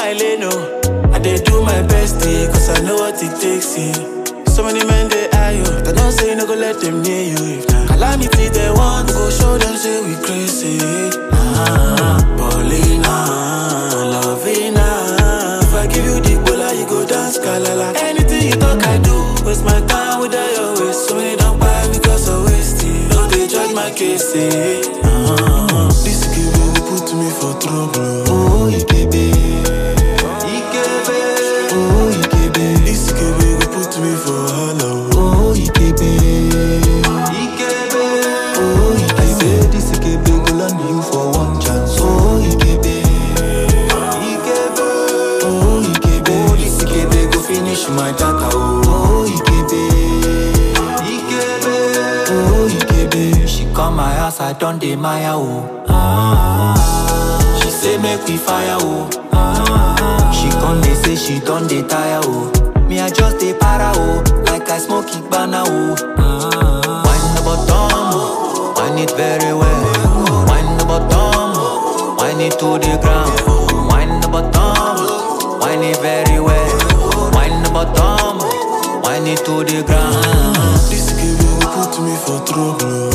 my lane, oh. I dey do my best, eh, cause I know what it takes, eh. So many men they eye you, but I don't say no go let them near you. If na calamity they want, go show them say we crazy. Ah, Paulina, Lovina. If I give you the bola, you go dance kalala. Anything you talk, I do. Waste my time with your waste. So many don't buy because I waste it. No, they judge my case, eh. Ah, this give you put me for trouble. Oh, Ikebe. Ikebe. Oh, Ikebe. This Ikebe go put me for wahala. Oh, Ikebe. Ikebe. Oh, Ikebe. I say this Ikebe go land you for one chance. Oh, Ikebe. Ikebe. Oh, Ikebe. Oh, this Ikebe go finish my data. Oh, oh Ikebe. Ikebe. Oh, Ikebe. She come my house, I done dey Maya oh. Ah, she say make we fire oh. Ah, she come dey say she done dey tire oh. Me I just dey para oh, like I smoke Ibana oh. Ah, wine the bottom, oh, wine it very well. Wine the bottom, oh, wine it to the ground. Wine the bottom, oh, wine it very well. Wine the bottom, oh, wine it to the ground. This Ikebe go put me for trouble.